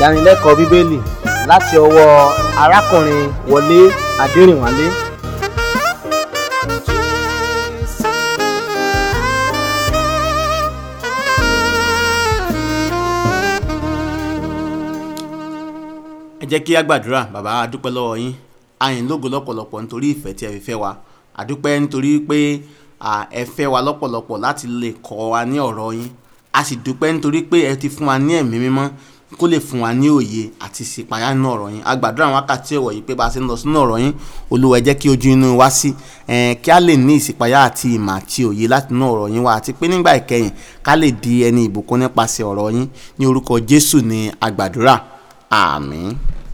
ìdánilẹ́kọ̀ọ́ bíbélì láti ọwọ́ arákùnrin wọlé adẹrìnwálé ẹ jẹ́ kí a gbàdúrà bàbá a dúpẹ́ lọ́wọ́ yín àyìn lógo lọ́pọ̀lọpọ̀ nítorí ìfẹ́ tí ẹ fi fẹ́ wa a dúpẹ́ nítorí pé à, ẹ fẹ́ wa lọ́pọ̀lọpọ̀ láti lè kọ́ wa ní ọ̀rọ̀ yín a sì dúpẹ́ nítorí pé ẹ ti fún wa ní ẹ̀mí mímọ́ kó lè fún wa ní òye àti ìsìpáyà nínú ọ̀rọ̀ yín a gbàdúrà àwọn wákàtí ọ̀wọ̀ yìí pé bá a ṣe ń lọ sínú ọ̀rọ̀ yín olúwa ẹ jẹ́ kí ojú inú wa sí ẹ̀ kí a lè ní ìsìpáyà àti ìmọ̀ àti òye láti inú ọ̀rọ̀ yín wa àti pé nígbà ìkẹyìn ká lè di ẹni ìbùkún nípasẹ̀ ọ̀rọ̀ yín ní orúkọ jésù ní a gbàdúrà àmín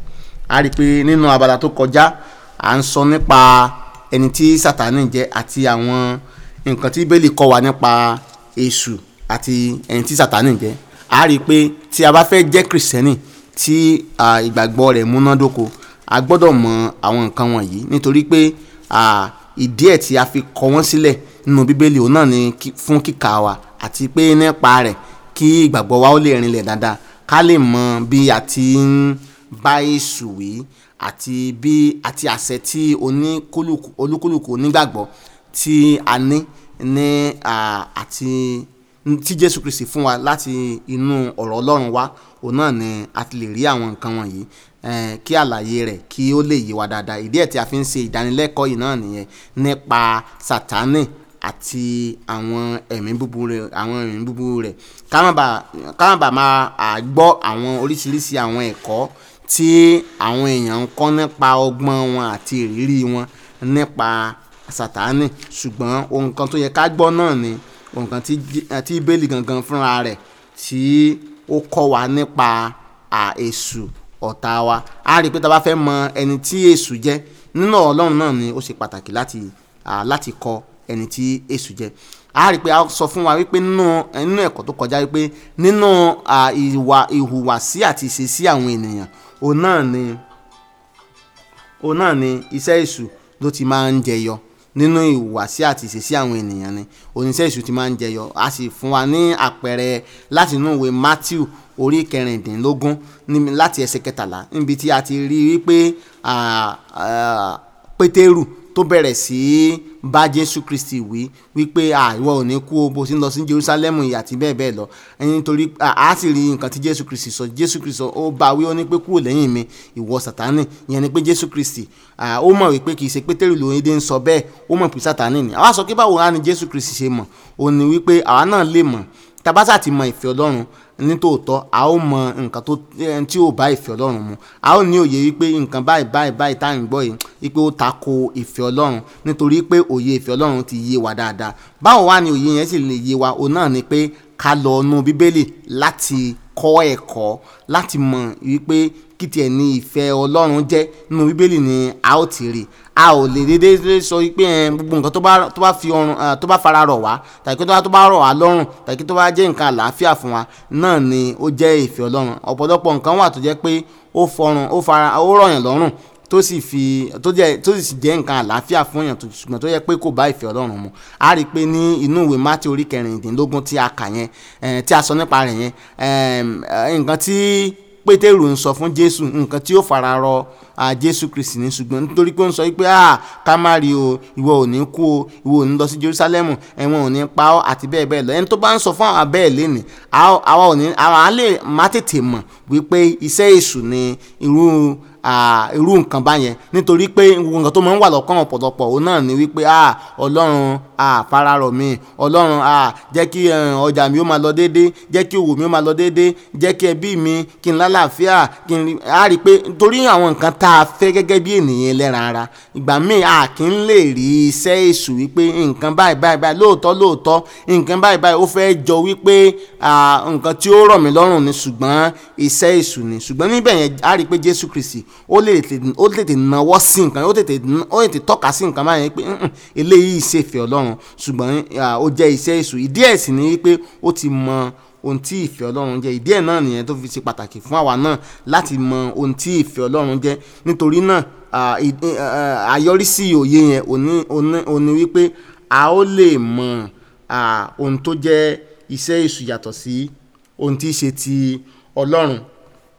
a rí i pé nínú abala tó kọjá à ń sọ nípa ẹni tí sátani jẹ́ àti àwọn nǹkan tí bẹ́ẹ̀lì kọ́ wa nípa èṣù àti ẹni tí sátani jẹ́ a rí i pé tí a bá fẹ́ jẹ́ kìrìsìtẹ́nì tí à, ìgbàgbọ́ rẹ̀ múnádóko a gbọ́dọ̀ mọ àwọn nǹkan wọ̀nyí nítorí pé à, ìdí ẹ̀ tí a fi kọ wọ́n sílẹ̀ nínú bíbélì òun náà ni kí- fún kíkà wa àti pé nípa rẹ̀ kí ìgbàgbọ́ wa ó lè rinlẹ̀ dáadáa ká lè mọ bí a ti ń bá èṣù wí àti bí àti àṣẹ tí oníkúlùkù olúkúlùkù onígbàgbọ́ tí a ní ní à, àti tí jésù kristi fún wa láti inú ọ̀rọ̀ ọlọ́run wá òun náà ni a ti lè rí àwọn nǹkan wọ̀nyí eh, kí àlàyé rẹ̀ kí ó lè yé wa dáadáa ìdí ẹ̀ tí a fi ń ṣe ìdánilẹ́kọ̀ọ́ yìí náà nìyẹn nípa sátánì àti àwọn ẹ̀mí búburú rẹ̀ àwọn ẹ̀mí búburú rẹ̀ ká má bàa ká má bàa máa à, gbọ́ àwọn oríṣiríṣi àwọn ẹ̀kọ́ tí àwọn èèyàn ń kọ́ nípa ọgbọ́n wọn àti ìrírí wọn nípa sátánì ṣùgbọ́n ohun kan tó yẹ ká gbọ́ náà ni ohun kan tí Jí- eh, tí bẹ́ẹ̀lì gangan fúnra rẹ̀ tí ó kọ́ wa nípa à, èṣù ọ̀tá wa a rí i pé tá a bá fẹ́ mọ ẹni tí èṣù jẹ́ nínú ọlọ́run náà ni ó ṣe pàtàkì láti à, láti kọ́ ẹni tí èṣù jẹ́ a rí i pé a sọ fún wa wípé nínú nínú ẹ̀kọ́ tó kọjá wípé nínú à, ìwà ìhùwàsí àti ìṣesí àwọn ènìyàn òun náà ni òun náà ni iṣẹ́ èṣù ló ti máa ń jẹyọ nínú ìhùwàsí àti ìṣesí àwọn ènìyàn ni oníṣẹ́ èṣù ti máa ń jẹyọ a sì fún wa ní àpẹẹrẹ láti inú ìwé Matthew orí kẹrìndínlógún níbi láti ẹsẹ̀ kẹtàlá níbi tí a ti rí wípé ah, ah, Pétérù tó bẹ̀rẹ̀ sí í bá Jésù Kristi wí wípé à ìwọ ò ní kú o bó ti ń lọ sí Jerusalem yìí àti bẹ́ẹ̀ bẹ́ẹ̀ lọ ẹni nítorí à á sì rí nǹkan tí Jésù Kristi sọ Jésù Kristi sọ ó bá wí ó ní pé kúrò lẹ́yìn mi ìwọ Sátánì ìyẹn ni pé Jésù Kristi à, ó mọ̀ wípé kì í ṣe Pétérù lóyún dé ń sọ bẹ́ẹ̀ ó mọ̀ pé Sátánì ni àwa sọ pé báwo wá ni Jésù Kristi ṣe mọ̀ ó ní wípé àwa náà lè mọ̀ tabasa ti mọ ìfẹ́ Ọlọ́run nítòótọ́ a ó mọ nǹkan tó eh, tí ò bá ìfẹ́ Ọlọ́run mu a ó ní òye wípé nǹkan báyìí báyìí báyìí tá à ń gbọ́ yìí wípé ó tako ìfẹ́ Ọlọ́run nítorí pé òye ìfẹ́ Ọlọ́run ti yé wa dáadáa báwo wá ni òye yẹn sì lè yé wa òun náà ni pé ká lọ nu Bíbélì láti kọ́ ẹ̀kọ́ láti mọ̀ wípé kí tiẹ̀ ní ìfẹ́ Ọlọ́run jẹ́ nínú Bíbélì ni a ó ti rí a ò lè dédé sọ wípé ẹ, gbogbo nǹkan tó bá tó bá fi ọrùn eh, tó bá fara rọ̀ wá tàbí tó bá tó bá rọ̀ wá lọ́rùn tàbí tó bá jẹ́ nǹkan àlàáfíà fún wa náà ni ó jẹ́ ìfẹ́ Ọlọ́run ọ̀pọ̀lọpọ̀ nǹkan wà tó jẹ́ pé ó fọrùn ó fara ó rọ̀yàn lọ́rùn tó sì fi tó jẹ́ tó sì jẹ́ nǹkan àlàáfíà fún èèyàn tó ṣùgbọ́n tó yẹ pé kò bá ìfẹ́ Ọlọ́run mu a rí i pé ní inú ìwé Mátí orí kẹrìndínlógún tí a kà yẹn eh, tí a sọ nípa rẹ̀ yẹn em, eh, nǹkan tí pétérù ń sọ fún jésù nǹkan tí ó fara rọ à, jésù kristi ní ṣùgbọ́n nítorí pé ó ń sọ wípé à ká má rí o ìwọ ò ní kú o ìwọ ò ní lọ sí jerusalemu ẹ̀wọ̀n ò ní pa ọ́ àti bẹ́ẹ̀ bẹ́ẹ̀ lọ ẹni tó bá ń sọ fún àwọn abẹ́ẹ̀ lẹ́nì àwa ò ní àwa á lè má tètè mọ̀ wípé iṣẹ́ èṣù ni irú à, irú nǹkan báyẹn nítorí pé gbogbo nǹkan tó máa ń wà lọ́kàn ọ̀pọ̀lọpọ̀ òun náà ni wípé à ọlọ́run à fararọ̀ mi ọlọ́run à jẹ́ kí eh, ọjà mi ó máa lọ déédéé jẹ́ kí òwò mi ó máa lọ déédéé jẹ́ kí ẹbí mi kí n lálàáfíà kí n rí a rí i pé torí àwọn nǹkan tá a fẹ́ gẹ́gẹ́ bí ènìyàn ẹlẹ́ran ara ìgbà míì a kì í lè rí iṣẹ́ èṣù wípé nǹkan báyìí báyìí báyìí lóòótọ́ lóòótọ́ nǹkan báyìí báyìí ó fẹ́ jọ wípé à, nǹkan tí ó rọ̀ mí lọ́rùn ni ṣùgbọ́n iṣẹ́ èṣù ni ṣùgbọ́n níbẹ̀ yẹn a rí i pé Jésù Kristi ó lè tètè ó tètè nawọ́ sí nǹkan ó tètè ó tètè tọ́ka sí nǹkan báyẹn pé "Mm-mm, eléyìí ṣèfẹ́ Ọlọ́run ṣùgbọ́n à, ó jẹ́ iṣẹ́ èṣù ìdí ẹ̀ sì ni wípé ó ti mọ ohun tí ìfẹ́ Ọlọ́run jẹ́ ìdí ẹ̀ náà nìyẹn tó fi ṣe pàtàkì fún àwa náà láti mọ ohun tí ìfẹ́ Ọlọ́run jẹ́ nítorí náà à, ì- ì- à, àyọrísí òye yẹn òní òní òní wípé a ó lè mọ à, ohun tó jẹ́ iṣẹ́ èṣù yàtọ̀ sí ohun tí í ṣe ti Ọlọ́run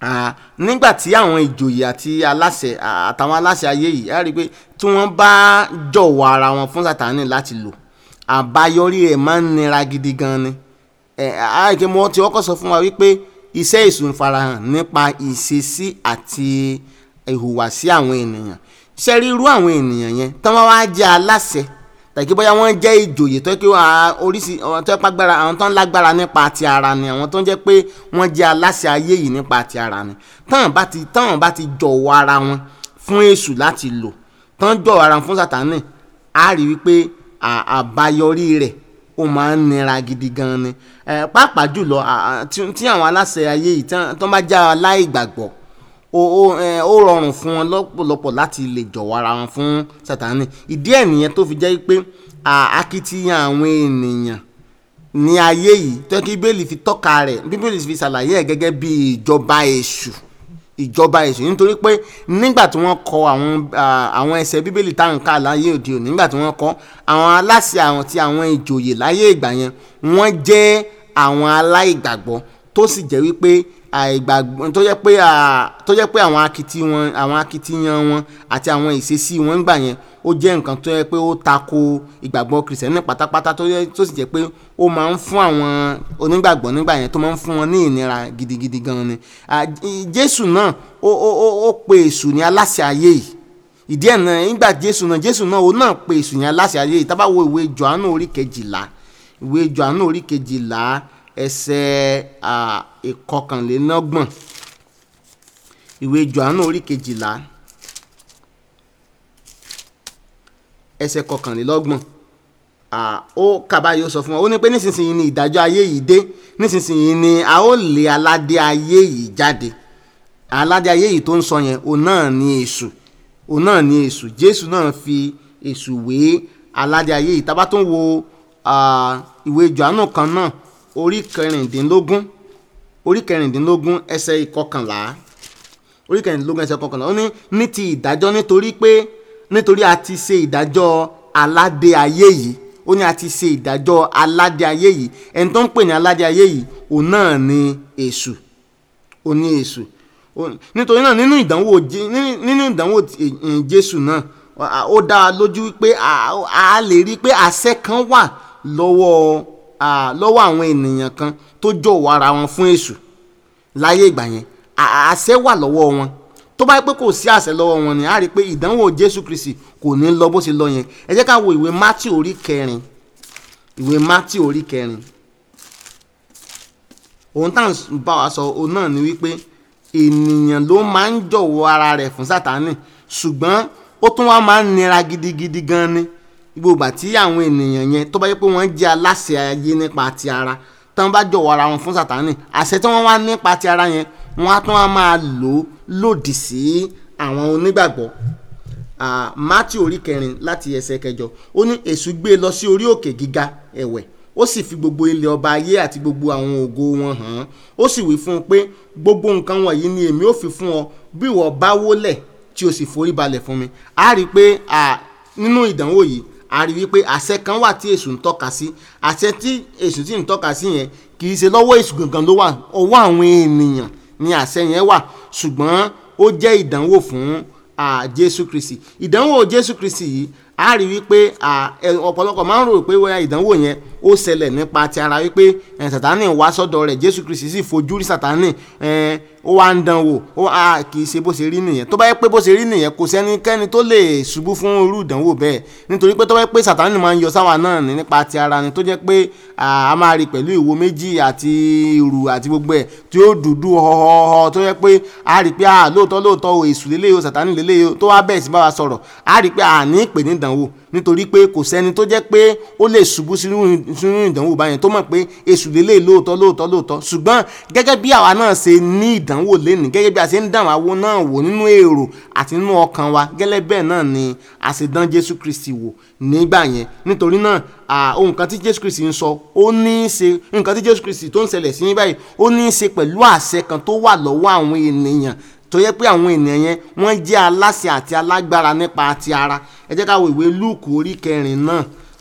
Ah, nígbà tí àwọn ìjòyè àti aláṣẹ ah, àtàwọn aláṣẹ ayé yìí á rí i pé tí wọ́n bá jọ̀wọ́ ara wọn fún sátánì láti lò àbáyọrí ẹ̀ máa ń nira gidi gan ni ẹ àìkè mo ti kọ́kọ́ sọ fún wa wípé iṣẹ́ èṣù ń farahàn nípa ìṣesí àti ìhùwàsí àwọn ènìyàn ṣe rí irú àwọn ènìyàn yẹn tí wọ́n wá jẹ́ aláṣẹ tàbí bóyá wọ́n jẹ́ ìjòyè tó yẹ pé ah, oríṣi àwọn tó yẹ pé agbára àwọn tó ń lágbára nípa ti ara ni àwọn tó ń jẹ́ pé wọ́n jẹ́ aláṣẹ ayé yìí nípa ti ara ni táwọn bá ti táwọn bá ti jọ̀wọ́ ara wọn fún èṣù láti lò tán jọ̀wọ́ ara wọn fún sátánì á rí wípé à- àbáyọrí rẹ̀ ó máa ń nira gidi gan ni Eh, pàápàá jùlọ à- à, tí tí àwọn aláṣẹ ayé yìí tán tán bá já aláìgbàgbọ́ ó ó ẹ, ó rọrùn fún wọn lọ́pọ̀lọpọ̀ láti lè jọ̀wọ́ ara wọn fún sátánì ìdí ẹ̀ nìyẹn tó fi jẹ́ pé à, akitiyan àwọn ènìyàn ní ayé yìí tó kí bíbélì fi tọ́ka rẹ̀ bíbélì fi ṣàlàyé ẹ̀ gẹ́gẹ́ bí ìjọba èṣù ìjọba èṣù nítorí pé nígbà tí wọ́n kọ àwọn à, àwọn ẹsẹ̀ bíbélì táwọn ká láyé òde òní nígbà tí wọ́n kọ àwọn aláṣẹ àwọn tí àwọn ìjòyè láyé ìgbà yẹn wọ́n jẹ́ àwọn aláìgbàgbọ́ tó sì jẹ́ wípé àìgbàgbọ́ tó jẹ́ pé à, tó jẹ́ pé àwọn akiti wọn àwọn akitiyan wọn àti àwọn ìṣesí wọn gbà yẹn ó jẹ́ nǹkan tó yẹ pé ó tako ìgbàgbọ́ kìrìsìtẹ́nì pátápátá tó yẹ tó sì jẹ́ pé ó máa ń fún àwọn onígbàgbọ́ nígbà yẹn tó máa ń fún wọn ní ìnira gidigidi gan ni À, J- Jésù náà ó ó ó ó pe èṣù ní aláṣẹ ayé yìí ìdí ẹ̀ náà nígbà Jésù náà Jésù náà òun náà pe èṣù ní aláṣẹ ayé yìí tá bá wo ìwé Jòhánù orí kejìlá ìwé Jòhánù orí kejìlá ẹsẹ̀ à, ìkọkànlélọ́gbọ̀n ìwé Jòhánù orí kejìlá ẹsẹ̀ kọkànlélọ́gbọ̀n à, ó kàbáyé ó sọ fún wa ó ní pé nísinsìnyí ni ìdájọ́ ayé yìí dé nísinsìnyí ni a ó lé aládé ayé yìí jáde aládé ayé yìí tó ń sọ yẹn òun náà ní èṣù òun náà ní èṣù jésù náà fi èṣù wé aládé ayé yìí tá bá tún wo à, ìwé johannu kan náà orí kẹrìndínlógún orí kẹrìndínlógún ẹsẹ̀ ìkọkànlá orí kẹrìndínlógún ẹsẹ̀ ìkọkànlá ó ní ní ti ìdájọ́ nítorí pé nítorí a ti ṣe ìdájọ́ aládé ayé yìí ó ní a ti ṣe ìdájọ́ aládé ayé yìí ẹni tó ń pè ní aládé ayé yìí òun náà ní èṣù ó ní èṣù Ó- nítorí náà nínú ìdánwò Jé- nínú- nínú ìdánwò tí- eh, jésù náà à- ó dá a lójú pé a a lè rí i pé àṣẹ kan wà lọ́wọ́ à, lọ́wọ́ àwọn ènìyàn kan tó jọ̀wọ́ ara wọn fún èṣù láyé ìgbà yẹn À- àṣẹ wà lọ́wọ́ wọn tó bá yẹ pé kò sí àṣẹ lọ́wọ́ wọn ni a rí i pé ìdánwò jésù kristi kò ní lọ bó ṣe lọ yẹn ẹ jẹ́ ká wo ìwé mátì orí kẹrin ìwé mátì orí kẹrin ohun tá à ń bá wa sọ òun náà ni wípé ènìyàn ló máa ń jọ̀wọ́ ara rẹ̀ fún sátánì ṣùgbọ́n ó tún wá máa ń nira gidigidi gan ni gbogbo àti àwọn ènìyàn yẹn tó bá yẹ pé wọ́n jẹ́ aláṣẹ ayé nípa ti ara tán bá jọ̀wọ́ ara wọn fún sátánì àṣẹ tí wọ́n wá nípa ti ara yẹn wọ́n á tún wá máa lò ó lòdì sí àwọn onígbàgbọ́ Ah, mátì orí kẹrin láti ẹsẹ̀ kẹjọ ó ní èṣù gbé e lọ sí orí òkè gíga ẹ̀wẹ̀ ó sì fi gbogbo ilẹ̀ ọba ayé àti gbogbo àwọn ògo wọn hàn án ó sì wí fún un pé gbogbo nǹkan wọ̀nyí ni èmi ó fi fún ọ bí ìwọ bá wólẹ̀ tí o sì forí balẹ̀ fún mi a rí i pé ah, nínú ìdánwò yìí a rí i wípé àṣẹ kan wà tí èṣù ń tọ́ka sí àṣẹ tí èṣù sì ń tọ́ka sí yẹn kì í ṣe lọ́wọ́ èṣù gangan ló wà ọwọ́ àwọn ènìyàn ni àṣẹ yẹn wà ṣùgbọ́n ó jẹ́ ìdánwò fún ah, jésù kristi ìdánwò jésù kristi yìí a rí wípé ah, ẹ- ọ̀pọ̀lọpọ̀ máa ń rò pé wọ́n ìdánwò yẹn ó ṣẹlẹ̀ nípa ti ara wípé eh, sàtánì wá sọ́dọ̀ rẹ̀ jésù kristi sì fojú rí sàtánì eh, ó wá ń dán wò ó ah, kì í ṣe bó ṣe rí nìyẹn tó bá yẹ pé bó ṣe rí nìyẹn kò sẹ́nikẹ́ni tó lè ṣubú fún irú ìdánwò bẹ́ẹ̀ nítorí pé tó bá yẹ pé sàtánì máa ń yọ sáwa náà ní nípa ti ara ni tó jẹ́ pé ah, a máa rí pẹ̀lú ìwo méjì àti ìrù àti gbogbo ẹ̀ tí ó dúdú họ́họ́họ́ tó yẹ pé a rí pé ah, lóòótọ́ lóòótọ́ o èṣù lélẹ́yìí o sàtánì lélẹ́yìí o tó wá bẹ̀rẹ̀ sí bá wa sọ̀rọ̀ a rí pé a ní ìpè ní ìdánwò nítorí pé kò sẹ́ni tó jẹ́ pé ó lè ṣubú sínú sínú ìdánwò báyẹn tó mọ̀ pé èṣù lélẹ́yìí lóòótọ́ lóòótọ́ lóòótọ́ ṣùgbọ́n gẹ́gẹ́ bí àwa náà ṣe ní ìdánwò lénìí gẹ́gẹ́ bí a ṣe ń dàn wá wo náà wò nínú èrò àti nínú ọkàn wa gẹ́lẹ́ bẹ́ẹ̀ náà ni a ṣe dán Jésù Kristi wò nígbà yẹn nítorí náà ah, ohun kan tí Jésù Kristi ń sọ ó ní í ṣe nǹkan tí Jésù Kristi tó ń ṣẹlẹ̀ sí yín báyìí ó ní í ṣe pẹ̀lú àṣẹ kan tó wà lọ́wọ́ àwọn ènìyàn tó yẹ pé àwọn ènìyàn yẹn wọ́n jẹ́ aláṣẹ àti alágbára nípa ti ara ẹ jẹ́ ká wo ìwé Lúùkù orí kẹrin náà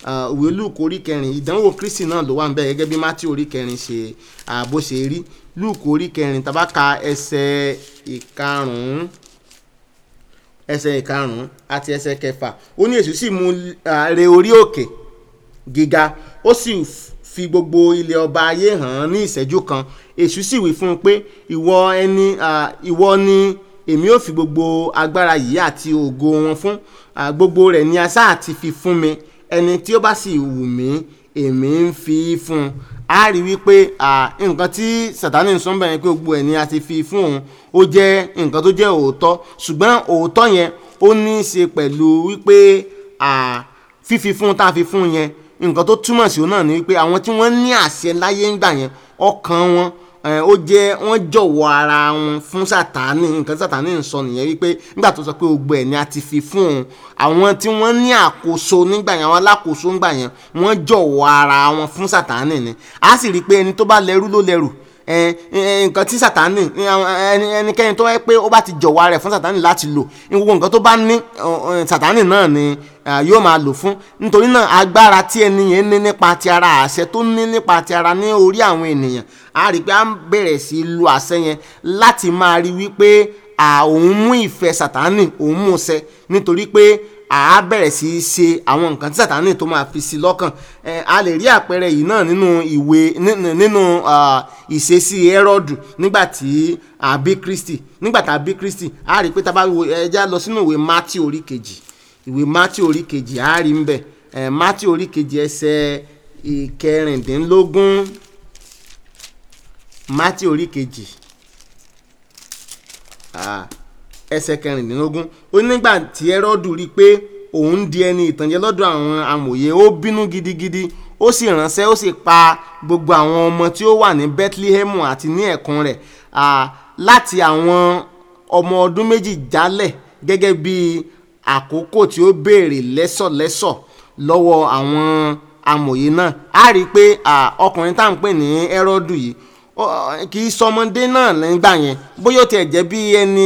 ah, ìwé lúùkù orí kẹrin ìdánwò kristi náà ló wà ń bẹ gẹ́gẹ́ bí mátí orí kẹrin ṣe ah, bó ṣe rí lúùkù orí kẹrin tá bá ka ẹsẹ̀ ìkarùn-ún ẹsẹ̀ ìkarùn-ún àti ẹsẹ̀ kẹfà ó ní èṣù sì mú ah, re orí òkè gíga ó sì f- fi gbogbo ilẹ̀ ọba ayé hàn án ní ìṣẹ́jú kan èṣù sì wí fún un pé ìwọ ẹni ah, ìwọ ni èmi ò fi gbogbo agbára yìí àti ògo wọn fún Ah, gbogbo rẹ̀ ni asá àti fi fún mi ẹni tí ó bá sì wù mí èmi ń fi í fún un a rí wípé ah, nǹkan tí sátánì ń sọ bẹ́ẹ̀ ni pé gbogbo ẹ̀ ni a ti fi fún òun ó jẹ́ nǹkan tó jẹ́ òótọ́ ṣùgbọ́n òótọ́ yẹn ó ní í ṣe pẹ̀lú wípé ah, fífi fún tá a fi fún yẹn nǹkan tó túmọ̀ sí òun náà ni wípé àwọn tí wọ́n ní àṣẹ láyé ńgbà yẹn ọkàn wọn eh, ó jẹ́ wọ́n jọ̀wọ́ ara wọn fún sátánì nǹkan tí sátánì ń sọ nìyẹn wípé nígbà tó sọ pé gbogbo ẹ̀ ni a ti fi fún òun àwọn tí wọ́n ní àkóso nígbà yẹn àwọn alákòóso ńgbà yẹn wọ́n jọ̀wọ́ ara wọn fún sátánì ni a sì rí i pé ẹni tó bá lẹ́rú ló lẹ́rù ẹ ẹ nǹkan tí sátánì ẹni ẹnikẹ́ni tó wáyé pé ó bá ti jọ̀wọ́ rẹ̀ fún sátánì láti lò gbogbo nǹkan tó bá ní ọ, ọ, sátánì náà ni ah, yóò máa lò fún nítorí náà agbára tí ẹni yẹn ní nípa ti ara àṣẹ tó ní nípa ti ara ní orí àwọn ènìyàn a rí i pé a ń bẹ̀rẹ̀ sí í lo àṣẹ yẹn láti máa rí wípé à, òun mú ìfẹ́ sátánì òun mú ṣẹ nítorí pé a bẹ̀rẹ̀ sí í ṣe àwọn nǹkan tí sátánì tó máa fi sí lọ́kàn ẹ a lè rí àpẹẹrẹ yìí náà nínú ìwé nínú- nínú ah, ìṣesí Hẹ́rọ́dù nígbà tí a bí Kristi nígbà tá a bí Kristi a rí i pé tá a bá wo ẹja lọ sínú ìwé Mátí orí kejì ìwé Mátí orí kejì a rí ń bẹ̀ ẹ Mátí orí kejì ẹsẹ̀ ìkẹrìndínlógún Mátí orí kejì Ah, ẹsẹ̀ kẹrìndínlógún ó ní nígbà tí Hẹ́rọ́dù rí i pé òun di ẹni ìtànjẹ lọ́dọ̀ àwọn amòye ó bínú gidigidi ó sì ránṣẹ́ ó sì pa gbogbo àwọn ọmọ tí ó wà ní Bethlehem àti ní ẹ̀kún rẹ̀ ah, láti àwọn ọmọ ọdún méjì jálẹ̀ gẹ́gẹ́ bí àkókò tí ó béèrè lẹ́sọ̀lẹ́sọ̀ lọ́wọ́ àwọn amòye náà a rí i pé ah, ọkùnrin tá à ń pè ní Hẹ́rọ́dù yìí ó- kì í sọmọdé náà nígbà yẹn bóyá ó tiẹ̀ jẹ́ bí ẹni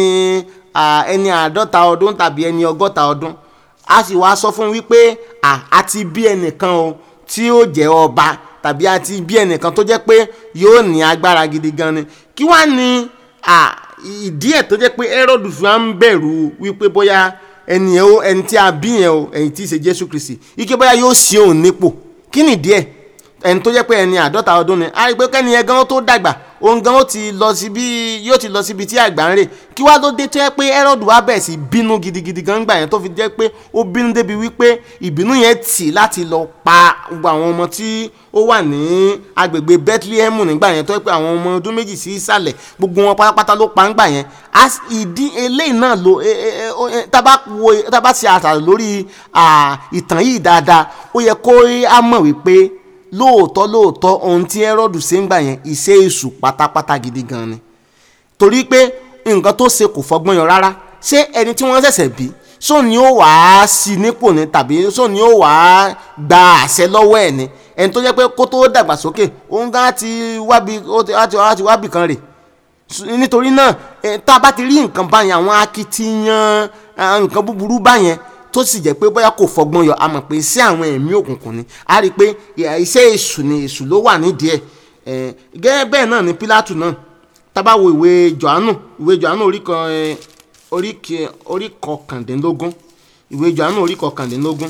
à, ẹni àádọ́ta ọdún tàbí ẹni ọgọ́ta ọdún a sì wá sọ fún wípé à, a ti bí ẹnìkan o tí ó jẹ́ ọba tàbí a ti bí ẹnìkan tó jẹ́ pé yóò ní agbára gidi gan ni kí wá ní à, ìdí ẹ̀ tó jẹ́ pé Hẹ́rọ́dù fi máa ń bẹ̀rù wípé bóyá ẹni yẹn o ẹni tí a bí yẹn o ẹni tí í ṣe Jésù Kristi ike bóyá yóò ṣe òun nípò kí nìdí ẹ̀ ẹni tó jẹ́ pé ẹni àádọ́ta ọdún ni a rí i pé kẹ́ni yẹn gan tó dàgbà òun gan ó ti lọ síbi yóò ti lọ síbi tí àgbà ń rè kí wá ló dé tó yẹ pé Hẹ́rọ́dù wá bẹ̀ sí bínú gidigidi gan gbà yẹn tó fi jẹ́ pé ó bínú débi wípé ìbínú yẹn tì láti lọ pa gbogbo àwọn ọmọ tí ó wà ní agbègbè Bethlehem nígbà yẹn tó yẹ pé àwọn ọmọ ọdún méjì sí ìsàlẹ̀ gbogbo wọn pátápátá ló pa ń gbà yẹn As- ìdí eléyìí náà ló e- e- e- ó- e- tá bá wo tá bá ṣe àṣàrò lórí à, ìtàn yìí dáadáa ó yẹ kó á mọ̀ wípé lóòótọ́ lóòótọ́ ohun tí Hẹ́rọ́dù ṣe ń gbà yẹn iṣẹ́ èṣù pátápátá gidi gan ni torí pé nǹkan tó ṣe kò fọgbọ́n yọ rárá ṣé ẹni tí wọ́n ṣẹ̀ṣẹ̀ bí sóò ni ó wàá sí i nípò ni tàbí sóò ni ó wàá gba àṣẹ lọ́wọ́ ẹ̀ ni ẹni tó jẹ́ pé kó tó dàgbàsókè òun gan ti wábi ó ti á ti á ti wábì kan rè S- nítorí náà eh, tá a bá ti rí nǹkan báyẹn àwọn akitiyan ah, nǹkan búburú báyẹn tó sì jẹ́ pé bóyá kò fọgbọ́n yọ a mọ̀ pé iṣẹ́ àwọn ẹ̀mí òkùnkùn ni a rí i pé eh, iṣẹ́ èṣù ni èṣù ló wà nídìí ẹ̀ Eh, gẹ́gẹ́ bẹ́ẹ̀ náà ni Pílátù náà tá a bá wo ìwé Jòhánù ìwé Jòhánù orí kan eh, orí ke- orí kọkàndínlógún ìwé Jòhánù orí kọkàndínlógún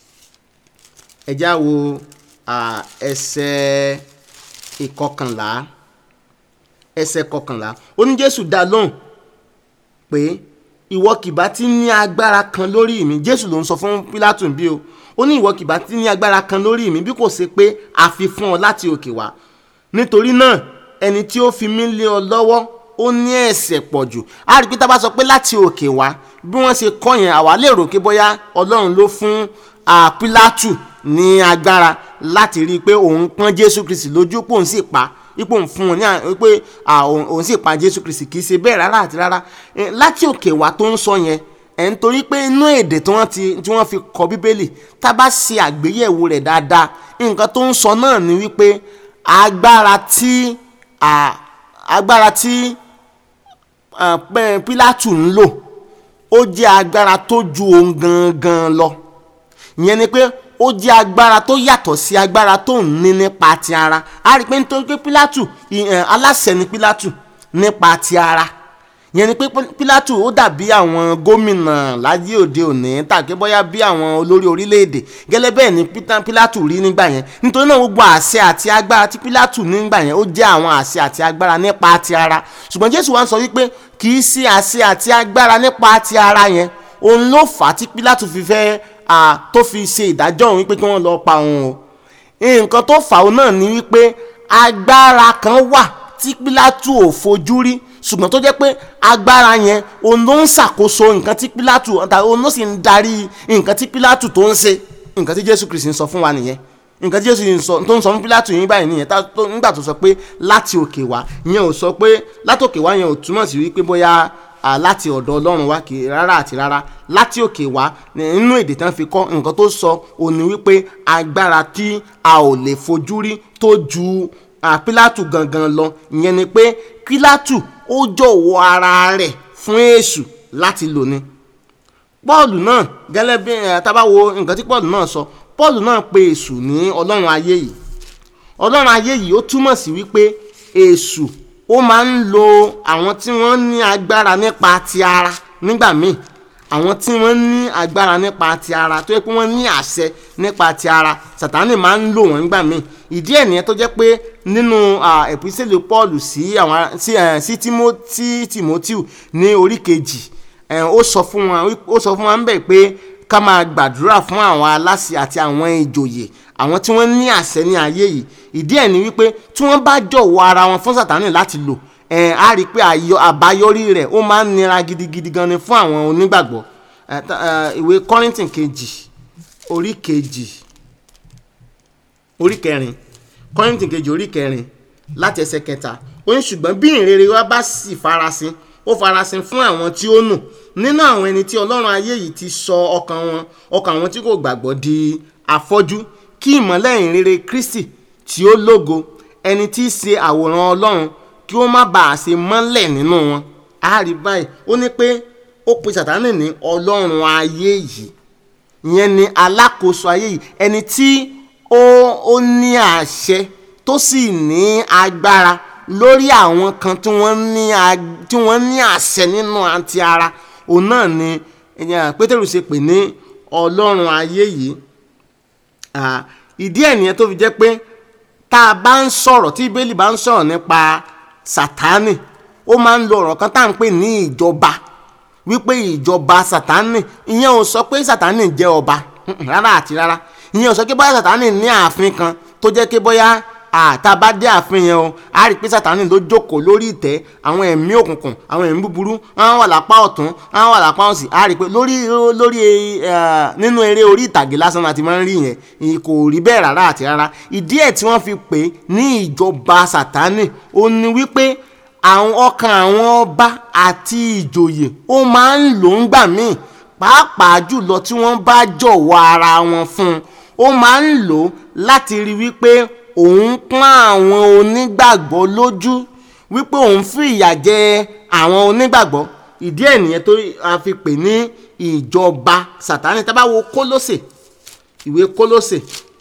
ẹ já wo ah, ẹsẹ̀ ìkọkànlá ẹsẹ̀ kọkànlá ó ní Jésù dá lóhùn pé ìwọ kìbá ti ní agbára kan lórí mi Jésù ló ń sọ fún Pílátù bí o ó ní ìwọ kìbá ti ní agbára kan lórí mi bí kò ṣe pé a fi fún ọ láti òkè wá nítorí náà ẹni tí ó fi mí lé ọ lọ́wọ́ ó ní ẹ̀ṣẹ̀ pọ̀ jù a rí i pé tá a bá sọ pé láti òkè wá bí wọ́n ṣe kọ́ yẹn àwa lè rò pé bóyá Ọlọ́run ló fún ah, Pílátù ní agbára láti rí i pé òun pọ́n Jésù Kristi lójú pé òun sì pa ipò ń fún un ní à- pé à, òun òun sì pa Jésù Kristi kì í ṣe bẹ́ẹ̀ rárá àti rárá Eh, láti òkè wá tó ń sọ yẹn ẹ̀ ń torí pé inú èdè tí wọ́n ti tí wọ́n fi kọ Bíbélì tá a bá ṣe àgbéyẹ̀wò rẹ̀ dáadáa nǹkan tó ń sọ náà ni wípé agbára tí à, agbára tí à, pẹ́- Pílátù ń lò ó jẹ́ agbára tó ju òun gangan lọ ìyẹn ni pé ó jẹ́ agbára tó yàtọ̀ sí agbára tó ń ní nípa ti ara a rí i pé nítorí pé pílátù ì- ẹ̀, aláṣẹ ni pílátù nípa ti ara yẹn ni pé pílátù ó dàbí àwọn gómìnà láyé òde òní tàbí bóyá bí àwọn olórí orílẹ̀-èdè gẹ́lẹ́ bẹ́ẹ̀ ni Pítà- pílátù rí nígbà yẹn nítorí náà gbogbo àṣẹ àti agbára tí pílátù ní nígbà yẹn ó jẹ́ àwọn àṣẹ àti agbára nípa ti ara ṣùgbọ́n jésù wá ń sọ wípé kì í sí àṣẹ àti agbára nípa ti ara yẹn òun ló fà á tí pílátù fi fẹ́ à, tó fi ṣe ìdájọ́ òun wípé kí wọ́n lọ pa òun o nǹkan tó fà ó náà ni wípé agbára kan wà tí pílátù ò fojú rí ṣùgbọ́n tó jẹ́ pé agbára yẹn òun ló ń ṣàkóso nǹkan tí pílátù tàbí òun ló sì ń darí nǹkan tí pílátù tó ń ṣe nǹkan tí jésù kristi ń sọ fún wa nìyẹn nǹkan tí jésù ń sọ tó ń sọ fún pílátù yín báyìí nìyẹn tá- tó- nígbà tó sọ pé láti òkè wá ìyẹn ò sọ pé látòkè wá yẹn ò túmọ̀ sí wípé bóyá à, láti ọ̀dọ̀ ọlọ́run wá kì í rárá àti rárá láti òkè wá nínú èdè tán fi kọ́ nǹkan tó sọ òní wípé agbára tí a ò lè fojú rí tó ju à, pílátù gangan lọ ìyẹn ni pé pílátù ó jọ̀wọ́ ara rẹ̀ fún èṣù láti lò ní pọ́ọ̀lù náà gẹ́lẹ́ bí ẹ̀ tá bá wo nǹkan tí pọ́ọ̀lù náà sọ pọ́ọ̀lù náà pe èṣù ní ọlọ́run ayé yìí ọlọ́run ayé yìí ó túmọ̀ sí wípé èṣù ó máa ń lo àwọn tí wọ́n ní agbára nípa ti ara nígbà míì àwọn tí wọ́n ní agbára nípa ti ara tó yẹ pé wọ́n ní àṣẹ nípa ti ara sàtánì máa ń lò wọ́n nígbà míì ìdí ẹ̀ nìyẹn tó jẹ́ pé nínú ẹ̀písẹ́lẹ̀ pọ́ọ̀lù sí àwọn sí ẹ̀ sí Tímótì Tímótíù ní orí kejì ẹ̀ ó sọ fún wọn ó sọ fún wọn bẹ́ẹ̀ pé ká máa gbàdúrà fún àwọn aláṣẹ àti àwọn ìjòyè àwọn tí wọ́n ní àṣẹ ní ayé yìí ìdí ẹ̀ ni wípé tí wọ́n bá jọ̀wọ́ ara wọn fún sàtánì láti lò ẹ̀ á rí i pé àyọ àbáyọrí rẹ̀ ó máa ń nira gidigidi gan ni fún àwọn onígbàgbọ́ ẹ̀ tá- ẹ̀, ìwé Kọ́ríńtì kejì orí kejì orí kẹrin Kọ́ríńtì kejì orí kẹrin láti ẹsẹ̀ kẹta ó ní ṣùgbọ́n bí ìrere wa bá sì farasin ó farasin fún àwọn tí ó nù nínú àwọn ẹni tí ọlọ́run ayé yìí ti sọ ọkàn wọn ọkàn àwọn tí kò gbàgbọ́ di afọ́jú kí ìmọ́lẹ̀ ìrere Kristi tí ó lógo ẹni tí í ṣe àwòrán ọlọ́run kí ó má bàa ṣe mọ́lẹ̀ nínú wọn a rí báyìí ó ní pé ó pe Sátánì ní ọlọ́run ayé yìí ìyẹn ni alákòóso ayé yìí ẹni tí ó ó ní àṣẹ tó sì ní agbára lórí àwọn kan tí wọ́n ní ag- tí wọ́n ní àṣẹ nínú àti ara òun náà ni ẹ̀yà Pétérù ṣe pè ní ọlọ́run ayé yìí Ah, ìdí ẹ̀ nìyẹn tó fi jẹ́ pé tá a bá ń sọ̀rọ̀ tí bíbélì bá ń sọ̀rọ̀ nípa Sátánì ó máa ń lo ọ̀rọ̀ kan tá à ń pè ní ìjọba wípé ìjọba Sátánì ìyẹn ò sọ pé Sátánì jẹ́ ọba Mm-mm, rárá àti rárá ìyẹn ò sọ pé bóyá Sátánì ní ààfin kan tó jẹ́ pé bóyá àtà bá dé ààfin yẹn o a rí i pé Sátánì ló jókòó lórí ìtẹ́ àwọn ẹ̀mí òkùnkùn àwọn ẹ̀mí búburú wọ́n wà lápá ọ̀tún wọ́n wà lápá òsì a rí i pé lórí lórí eh, nínú eré orí ìtàgé lásán láti máa ń rí yẹn ìyẹn kò rí bẹ́ẹ̀ rárá àti rárá ìdí ẹ̀ tí wọ́n fi pè é ní ìjọba Sátánì ó ní wípé àwọn ọkàn àwọn ọba àti ìjòyè ó máa ń lò ń gbà míì pàápàá jùlọ tí wọ́n bá jọ̀wọ́ ara wọn fún un ó máa ń lò ó láti rí wípé òun pọ́n àwọn onígbàgbọ́ lójú wípé òun fi ìyà jẹ àwọn onígbàgbọ́ ìdí ẹ̀ nìyẹn tó a fi pè ní ìjọba Sátánì tá bá wo Kólósè ìwé Kólósè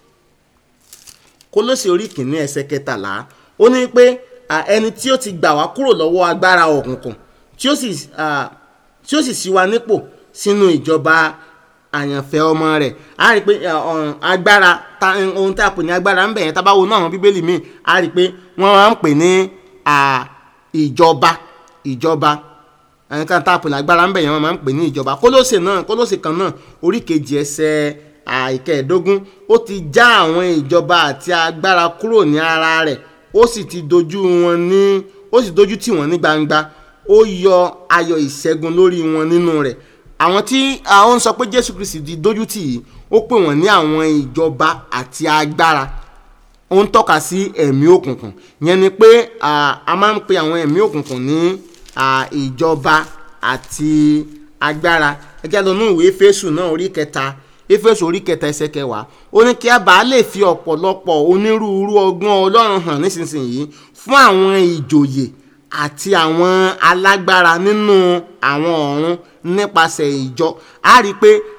Kólósè orí kìíní ẹsẹ̀ kẹtàlá ó ní pé à, ẹni tí ó ti gbà wá kúrò lọ́wọ́ agbára òkùnkùn tí ó sì à, tí ó sì ṣí wa nípò sínú ìjọba àyànfẹ́ ọmọ rẹ̀ a rí i pé à, ọ̀run agbára ta ohun tá a pè ní agbára ń bẹ̀ yẹn tá a bá wo náà àwọn bíbélì míì a rí i pé wọ́n máa ń pè ní à, ìjọba ìjọba ẹnìkan tá a pè ní agbára ń bẹ̀ yẹn wọ́n máa ń pè ní ìjọba Kólósè náà Kólósè kan náà orí kejì ẹsẹ̀ àìkẹ́ẹ̀dógún ó ti já àwọn ìjọba àti agbára kúrò ní ara rẹ̀ ó sì ti dojú wọn ní ó sì dojú tì wọ́n ní gbangba ó yọ ayọ̀ ìṣẹ́gun lórí wọn nínú rẹ̀ àwọn tí àwọn sọ pé Jésù Kristi di dójú tì yìí ó pè wọ́n ní àwọn ìjọba àti agbára ó ń tọ́ka sí ẹ̀mí òkùnkùn yẹn ni pé à, a máa ń pe àwọn ẹ̀mí òkùnkùn ní à, ìjọba àti agbára ẹjẹ́ lọ nú ìwé Éfésù náà orí kẹta Éfésù orí kẹta ẹsẹ̀ kẹwàá ó ní kí a bá lè fi ọ̀pọ̀lọpọ̀ onírúurú ọgbọ́n Ọlọ́run hàn nísinsìnyí fún àwọn ìjòyè àti àwọn alágbára nínú àwọn ọ̀run nípasẹ̀ ìjọ a rí i pé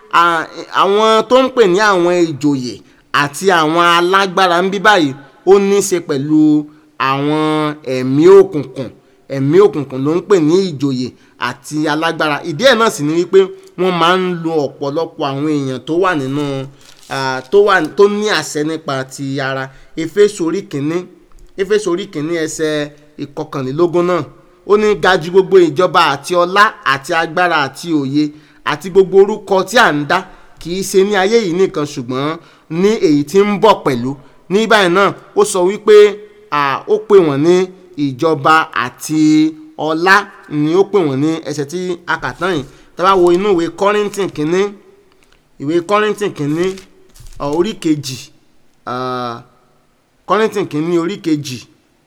à- àwọn tó ń pè ní àwọn ìjòyè àti àwọn alágbára ń bí báyìí ó ní í ṣe pẹ̀lú àwọn ẹ̀mí òkùnkùn ẹ̀mí òkùnkùn ló ń pè ní ìjòyè àti alágbára ìdí ẹ̀ náà sì ni wípé wọ́n máa ń lo ọ̀pọ̀lọpọ̀ àwọn èèyàn tó wà nínú ah, tó wà tó ní àṣẹ nípa ti ara Éfésù orí kìíní Éfésù orí kìíní ẹsẹ̀ ìkọkànlélógún náà ó ní ga jù gbogbo ìjọba àti ọlá àti agbára àti òye àti gbogbo orúkọ tí à ń dá kì í ṣe ní ayé yìí nìkan ṣùgbọ́n ní èyí tí ń bọ̀ pẹ̀lú ní báyìí náà ó sọ wípé à, ó pè wọ́n ní ìjọba àti ọlá ni ó pè wọ́n ní ẹsẹ̀ tí a kà tán yìí tá bá wo inú ìwé Kọ́ríńtì kínní ìwé Kọ́ríńtì kínní ọ, orí kejì ah, Kọ́ríńtì kínní orí kejì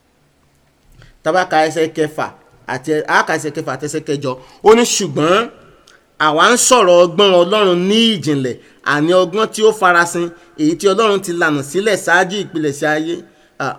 tabaka ẹsẹ̀ kẹfà àti àáka ẹsẹ̀ kẹfà àti ẹsẹ̀ kẹjọ ó ní ṣùgbọ́n àwa ń sọ̀rọ̀ ọgbọ́n ọlọ́run ní ìjìnlẹ̀ àní ọgbọ́n tí ó farasin èyí tí ọlọ́run ti lànà sílẹ̀ ṣáájú ìpilẹ̀ṣẹ̀ ayé Ah,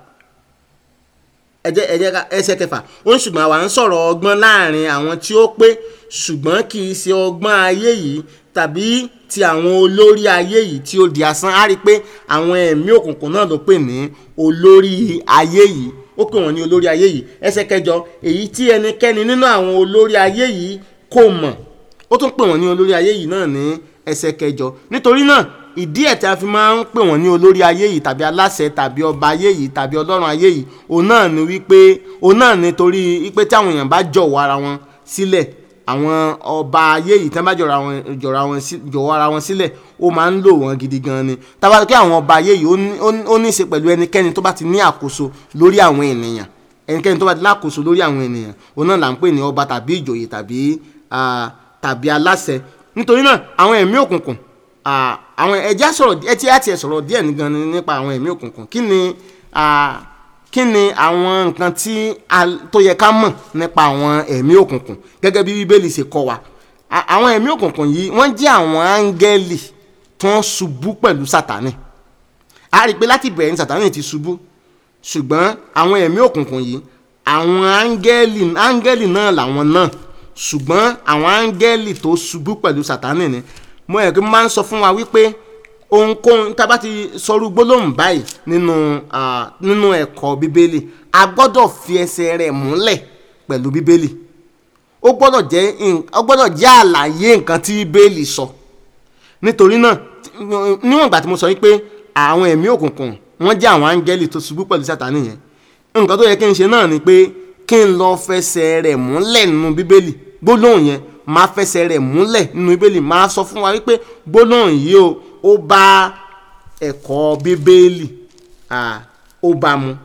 ẹ jẹ́ ẹ jẹ́ ká ẹsẹ̀ kẹfà ó ní ṣùgbọ́n àwa ń sọ̀rọ̀ ọgbọ́n láàrin àwọn tí ó pé ṣùgbọ́n kì í ṣe ọgbọ́n ayé yìí tàbí ti àwọn olórí ayé yìí tí ó di asán á rí i pé àwọn ẹ̀mí òkùnkùn náà ló pè ní olórí ayé yìí ó pè wọ́n ní olórí ayé yìí ẹsẹ̀ kẹjọ èyí tí ẹnikẹ́ni nínú àwọn olórí ayé yìí kò mọ̀ ó tún pè wọ́n ní olórí ayé yìí náà ní ẹsẹ̀ kẹjọ nítorí náà ìdí ẹ̀ tí a fi máa ń pè wọ́n ní olórí ayé yìí tàbí aláṣẹ tàbí ọba ayé yìí tàbí ọlọ́run ayé yìí òun náà ni wípé òun náà ni torí wípé tí àwọn èèyàn bá jọ̀wọ́ ara wọn sílẹ̀ àwọn ọba ayé yìí tí wọ́n bá jọ̀rọ̀ àwọn jọ̀rọ̀ àwọn sí- jọ̀wọ́ ara wọn sílẹ̀ ó máa ń lò wọ́n gidi gan ni tábà kí àwọn ọba ayé yìí ó ní- ó ní- ó ní í ṣe pẹ̀lú ẹnikẹ́ni tó bá ti ní àkóso lórí àwọn ènìyàn ẹnikẹ́ni tó bá ti lákòóso lórí àwọn ènìyàn òun náà là ń pè ní ọba tàbí ìjòyè tàbí ah, tàbí aláṣẹ nítorí náà àwọn ẹ̀mí òkùnkùn ah, àwọn ẹja sọ̀rọ̀ ẹtí àti ẹ̀ sọ̀rọ̀ díẹ̀ nígan ni nípa àwọn ẹ̀mí òkùnkùn kí ni ah, kí ni àwọn nǹkan tí a- tó yẹ ká mọ̀ nípa àwọn ẹ̀mí òkùnkùn gẹ́gẹ́ bí bíbélì ṣe kọ́ wa A- àwọn ẹ̀mí òkùnkùn yìí wọ́n jẹ́ àwọn áńgẹ́lì tó ń ṣubú pẹ̀lú sátánì a rí i pé láti bẹ̀rẹ̀ ní sátánì ti ṣubú ṣùgbọ́n àwọn ẹ̀mí òkùnkùn yìí àwọn áńgẹ́lì áńgẹ́lì náà làwọn náà ṣùgbọ́n àwọn áńgẹ́lì tó ṣubú pẹ̀lú sátánì ni mo ẹ̀ kí n máa ń sọ fún wa wípé ohunkóhun tá a bá ti sọrú gbólóhùn báyìí nínú ah, nínú ẹ̀kọ́ bíbélì a gbọ́dọ̀ fi ẹsẹ̀ rẹ̀ múlẹ̀ pẹ̀lú bíbélì ó gbọ́dọ̀ jẹ́ in- ó gbọ́dọ̀ jẹ́ àlàyé nǹkan tí bíbélì sọ nítorí náà tí- níwọ̀n ìgbà tí mo sọ wípé àwọn ẹ̀mí òkùnkùn wọ́n jẹ́ àwọn áńgẹ́lì tó ṣubú pẹ̀lú sátánì yẹn nǹkan tó yẹ kí n ṣe náà ni pé kí n lọ fẹsẹ̀ rẹ̀ múlẹ̀ nínú bíbélì gbólóhùn yẹn máa fẹsẹ̀ rẹ̀ múlẹ̀ nínú bíbélì máa sọ fún wa wípé gbólóhùn yìí o ó bá ẹ̀kọ́ bíbélì ah, ó bá mu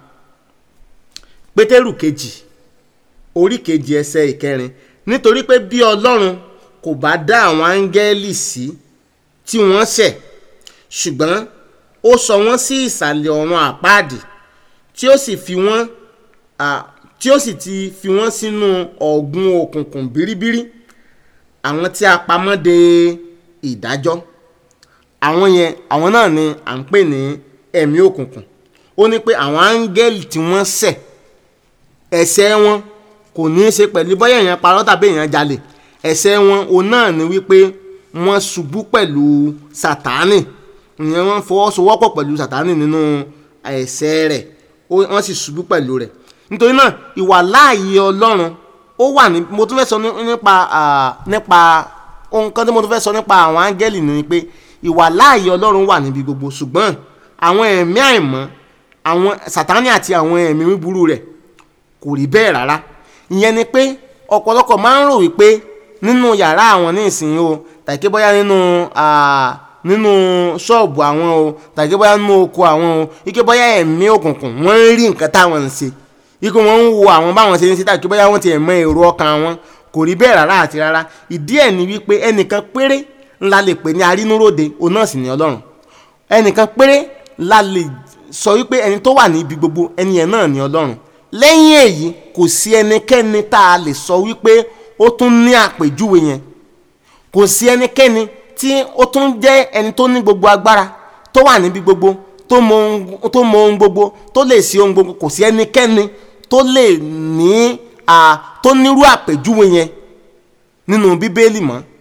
pétérù kejì orí kejì ẹsẹ̀ ìkẹrin nítorí pé bí ọlọ́run kò bá dá àwọn áńgẹ́lì sí tí wọ́n ṣẹ̀ ṣùgbọ́n ó sọ wọ́n sí ìsàlẹ̀ ọ̀run àpáàdì tí ó sì fi wọ́n à, tí ó sì ti fi wọ́n sínú ọ̀gbun òkùnkùn bíríbírí àwọn tí a pamọ́ de ìdájọ́ àwọn yẹn àwọn náà ni à ń pè ní ẹ̀mí òkùnkùn ó ní pé àwọn áńgẹ́lì tí wọ́n ṣẹ̀ ẹ̀ṣẹ̀ wọn kò ní í ṣe pẹ̀lú bóyá èèyàn parọ́ tàbí èèyàn jalè ẹ̀ṣẹ̀ wọn òun náà ni wípé wọ́n ṣubú pẹ̀lú sàtánì ìyẹn wọ́n fọwọ́sowọ́pọ̀ pẹ̀lú sàtánì nínú ẹ̀ṣẹ̀ rẹ̀ ó- wọ́n sì ṣubú pẹ̀lú rẹ̀ nítorí náà ìwà láàyè ọlọ́run ó wà ní mo tún fẹ́ sọ ní- nípa ah, nípa ohun kan tí mo tún fẹ́ sọ nípa àwọn áńgẹ́lì ni pé ìwà láàyè ọlọ́run wà níbi gbogbo ṣùgbọ́n àwọn ẹ̀mí àìmọ́ àwọn sàtánì àti àwọn ẹ̀mí búburú rẹ̀ kò rí bẹ́ẹ̀ rárá ìyẹn ni pé ọ̀pọ̀lọpọ̀ máa ń rò wípé nínú yàrá àwọn ní ìsìn o tàbí bóyá nínú ah, nínú ṣọ́ọ̀bù àwọn o tàbí bóyá nínú oko àwọn o ike bóyá ẹ̀mí òkùnkùn wọ́n ń rí nǹkan táwọn ń ṣe ike wọ́n ń wo àwọn báwọn ṣe ń ṣe tàbí bóyá wọ́n ti ẹ̀ mọ èrò ọkàn wọn kò rí bẹ́ẹ̀ rárá àti rárá ìdí ẹ̀ ni wípé ẹnìkan péré ńlá lè pè ní arínúròde òun náà sì ní ọlọ́run ẹnìkan péré la lè sọ wípé ẹni tó wà níbi gbogbo ẹni yẹn náà ní ọlọ́run lẹ́yìn èyí kò sí ẹnikẹ́ni tá a lè sọ wípé ó tún ní àpèjúwe yẹn kò sí ẹnikẹ́ni tí ó tún jẹ́ ẹni tó ní gbogbo agbára tó wà níbi gbogbo tó mọ ohun- tó mọ ohun gbogbo tó lè ṣe ohun gbogbo kò sí ẹnikẹ́ni tó lè ní à tó nírú àpèjúwe yẹn nínú bíbélì mọ́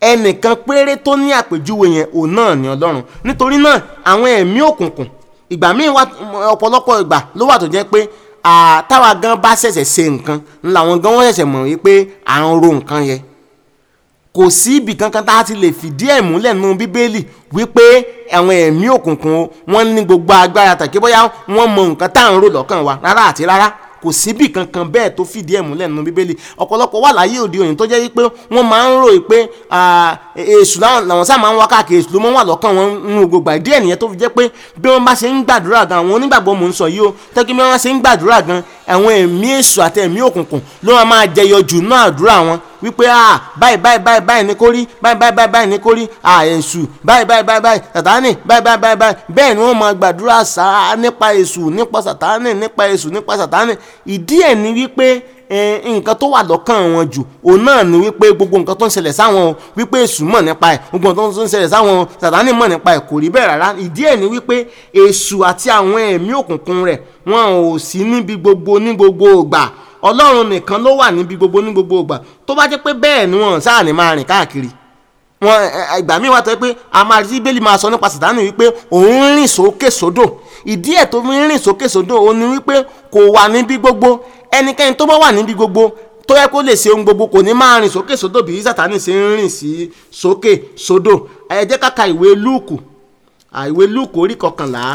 ẹnìkan péré tó ní àpèjúwe yẹn òun náà ni ọlọ́run nítorí náà àwọn ẹ̀mí òkùnkùn ìgbà míì wá ọ̀pọ̀lọpọ̀ ìgbà ló wà tó jẹ́ pé à, táwa gan bá ṣẹ̀ṣẹ̀ ṣe nǹkan làwọn gan wọ́n ṣẹ̀ṣẹ̀ mọ̀ wípé à ń ro nǹkan yẹn kò sí ibì kankan tá a ti lè fìdí ẹ̀ múlẹ̀ nínú bíbélì wípé àwọn ẹ̀mí òkùnkùn wọn ní gbogbo agbára tàbí bóyá wọ́n mọ nǹkan tá à ń rò lọ́kàn wa rárá àti rárá kò síbì kankan bẹ́ẹ̀ tó fìdí ẹ̀ múlẹ̀ nínú bíbélì ọ̀pọ̀lọpọ̀ wà láyé òde òní tó jẹ́ wípé wọ́n máa ń rò pé ah, èṣù làwọn làwọn sáà máa ń wá káàkiri èṣù ló máa ń wà lọ́kàn wọn nínú gbogbo àìdí ẹ̀ nìyẹn tó fi jẹ́ pé bí wọ́n bá ṣe ń gbàdúrà gan àwọn onígbàgbọ́ mò ń sọ yìí o tẹ́kí bí wọ́n ṣe ń gbàdúrà gan àwọn ẹ̀mí èṣù àti ẹ̀mí òkùnkùn ló máa máa jẹyọ jù náà àdúrà wọn wípé ah báyìí báyìí báyìí báyìí ní kó rí báyìí báyìí báyìí báyìí ní kó rí ah èṣù báyìí báyìí báyìí báyìí sàtánì báyìí báyìí báyìí báyìí bẹ́ẹ̀ ni wọ́n máa gbàdúrà sáá nípa èṣù nípa sàtánì nípa èṣù nípa sàtánì ìdí ẹ̀ ni wípé eh, nǹkan tó wà lọ́kàn wọn jù òun náà ni wípé gbogbo nǹkan tó ń ṣẹlẹ̀ sáwọn o, wípé èṣù mọ̀ nípa ẹ̀ gbogbo nǹkan tó ń ṣẹlẹ̀ sáwọn o, sàtánì mọ̀ nípa ẹ̀ kò rí bẹ́ẹ̀ rárá ìdí ẹ̀ ni wípé èṣù àti àwọn ẹ̀mí òkùnkùn rẹ̀ wọn ò sí níbi gbogbo ní gbogbo ìgbà ọlọ́run nìkan ló wà níbi gbogbo ní gbogbo ìgbà tó bá jẹ́ pé bẹ́ẹ̀ ni wọ́n sáà ní máa rìn káàkiri wọn ẹ, ìgbà míì wá tó yẹ pé a máa rí bíbélì máa sọ nípa sàtánì wípé òun ń rìn sókè sódò ìdí ẹ̀ tó fi ń rìn sókè sódò òun ni wípé kò wà níbi gbogbo ẹnikẹ́ni tó bá wà níbi gbogbo tó yẹ kó lè ṣe ohun gbogbo kò ní máa rìn sókè sódò bí sàtánì ṣe ń rìn sí sókè sódò ẹ jẹ́ ká ka ìwé lúùkù à, ìwé lúùkù orí kọkànlá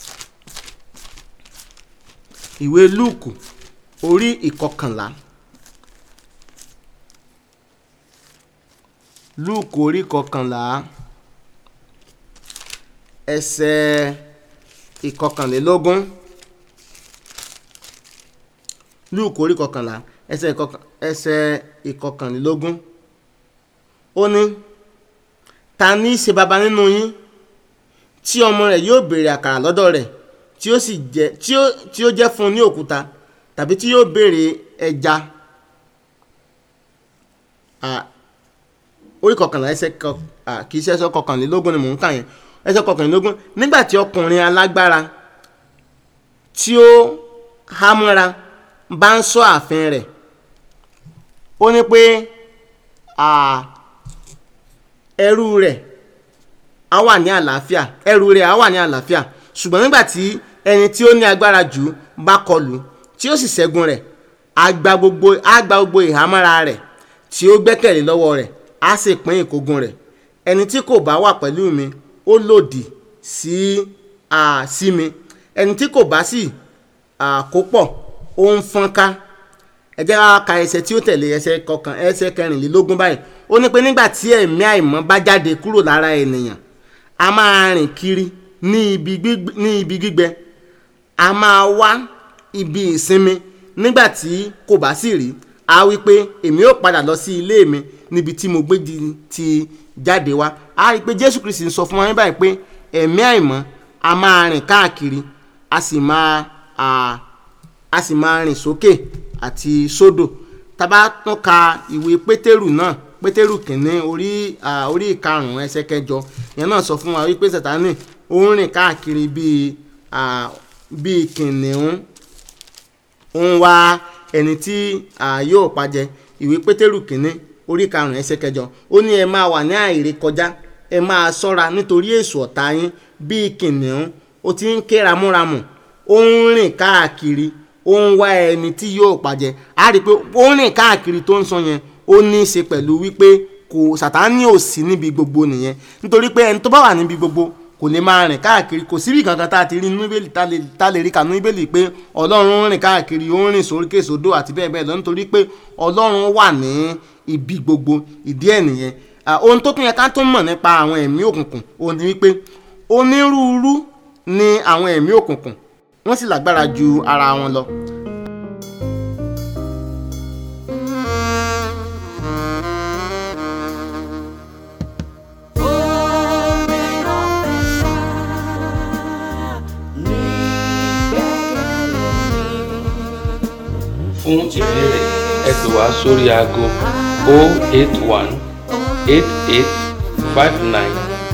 ìwé lúùkù orí ìkọkànlá lúùkù orí kọkànlá ẹsẹ̀ ìkọkànlélógún lúùkù orí kọkànlá ẹsẹ̀ ìkọkàn ẹsẹ̀ ìkọkànlélógún ó ní ta ní í ṣe baba nínú yín tí ọmọ rẹ̀ yóò béèrè àkàrà lọ́dọ̀ rẹ̀ tí ó sì jẹ tí ó tí ó jẹ́ fún un ní òkúta tàbí tí yóò béèrè ẹja à, orí kọkànlá ẹsẹ̀ kọ à, kì í ṣe ẹsẹ̀ kọkànlélógún ni mò ń kà yẹn ẹsẹ̀ kọkànlélógún nígbà tí ọkùnrin alágbára tí ó hámọ́ra bá ń ṣọ́ ààfin rẹ̀ ó ní pé à, ẹrú rẹ̀ á wà ní àlàáfíà ẹrú rẹ̀ á wà ní àlàáfíà ṣùgbọ́n nígbà tí ẹni tí ó ní agbára jù bá kọlù tí ó sì ṣẹ́gun rẹ̀ á gba gbogbo á gba gbogbo ìhámọ́ra rẹ̀ tí ó gbẹ́kẹ̀lé lọ́wọ́ rẹ̀ á sì pín ìkógun rẹ̀ ẹni tí kò bá wà pẹ̀lú mi ó lòdì sí à sí mi ẹni tí kò bá sì à kó pọ̀ ó ń fọ́nká ẹ jẹ́ ká ka ẹsẹ̀ tí ó tẹ̀lé ẹsẹ̀ kọkàn ẹsẹ̀ kẹrìnlélógún báyìí ó ní pé nígbà tí ẹ̀mí àìmọ́ bá jáde kúrò lára ènìyàn a máa rìn kiri ní ibi gbígbẹ ní ibi gbígbẹ a máa wá ibi ìsinmi nígbà tí kò bá sì rí a wí pé èmi ò padà lọ sí ilé mi níbi tí mo gbé di- ti jáde wá a rí i pé jésù kristi ń sọ fún wa ní báyìí pé ẹ̀mí àìmọ́ a máa rìn káàkiri a sì máa a, a sì máa rìn sókè àti sódò tábà tún ka ìwé pétérù náà pétérù kìíní orí à, orí ìkarùn-ún ẹsẹ̀ kẹjọ ìyẹn náà sọ fún wa wípé sátánì ó ń rìn káàkiri bíi à, bíi kìnìún ó ń wá ẹni tí à, yóò pajẹ ìwé pétérù kìíní orí karùn-ún ẹsẹ̀ kẹjọ ó ní ẹ máa wà ní àìrè kọjá ẹ máa ṣọ́ra nítorí èṣù ọ̀tá yín bíi kìnìún ó ti ń ké ramúramù ó ń rìn káàkiri ó ń wá ẹni tí yóò pàjẹ́ a rí i pé ó ń rìn káàkiri tó ń sọ yẹn ó ní í ṣe pẹ̀lú wípé kò sàtánì ò sí níbi gbogbo nìyẹn nítorí pé ẹni tó bá wà níbi gbogbo kò lè máa rìn káàkiri kò síbi kankan tá a ti rí nínú ibèlì tá lè- tá lè rí kanú ibèlì pé ọlọ́run ń rìn káàkiri ó ń rìn sóríkè sódò àti bẹ́ẹ̀ bẹ́ẹ̀ lọ nítorí pé ọlọ́run wà ní ibi gbogbo ìdí ẹ̀ nìyẹn Ah, ohun tó tún yẹ ká tún mọ̀ nípa àwọn ẹ̀mí òkùnkùn òun ni wípé onírúurú ni àwọn ẹ̀mí òkùnkùn wọ́n sì lágbára ju ara wọn lọ. fún ìbéèrè ẹ pè wá sórí aago 081 88 59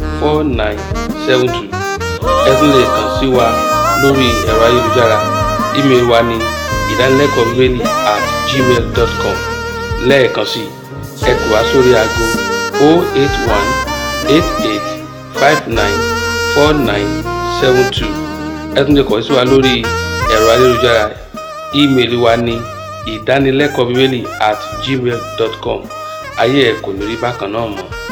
4972 ẹ tún lè kàn sí wa lórí ẹ̀rọ ayélujára ímeèlì wa ní ìdánilẹ́kọ̀ọ́ bíbélì at gmail dot com lẹ́ẹ̀kan sí ẹ pè wá sórí aago 081 88 59 49 72 ẹ tún lè kàn sí wa lórí ẹ̀rọ ayélujára ímeèlì wa ní ìdánilẹ́kọ̀ọ́ bíbélì at gmail dot com ayé ẹ̀ kò ní rí bákan náà mọ́.